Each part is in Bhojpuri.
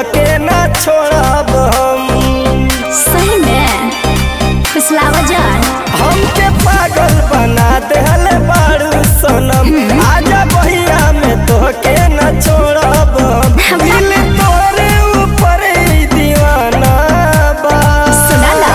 तोहके ना छोड़ब हम सही में फुसलावा जान हमके पागल बना देहल बारू सनम आजा बहिया में तोहके ना छोड़ब हम दिल तोरे ऊपर ही दीवाना बा सुना ना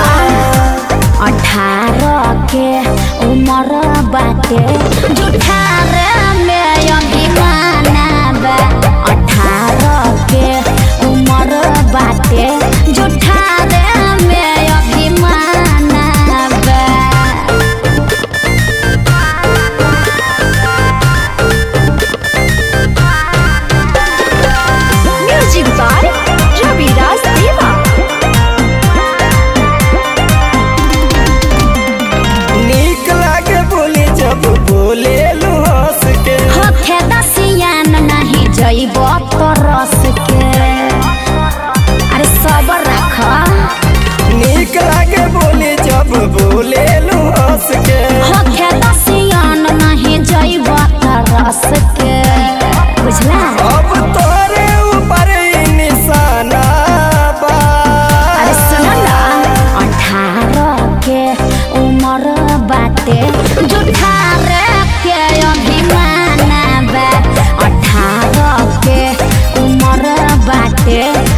अठारह के उम्र बाटे जुठारह में अभिमाना बा अठारह के उम्र बाटे जुठारह में अभिमाना बा म्यूजिक बाय रवि राज देवा नीक लागे बोली जब बोले लू हंस के होखे दसियान नहीं जइब तरस के अरे सबर रख नीक लागे बोली जब बोले लू हंस के होखे दसियान नहीं जइब तरस के बुझला अब तोरे ऊपर ही निशाना बा अरे सुन ना अठारह के उम्र बाटे जुठारह के अभिमाना बा अठारह के उम्र बाटे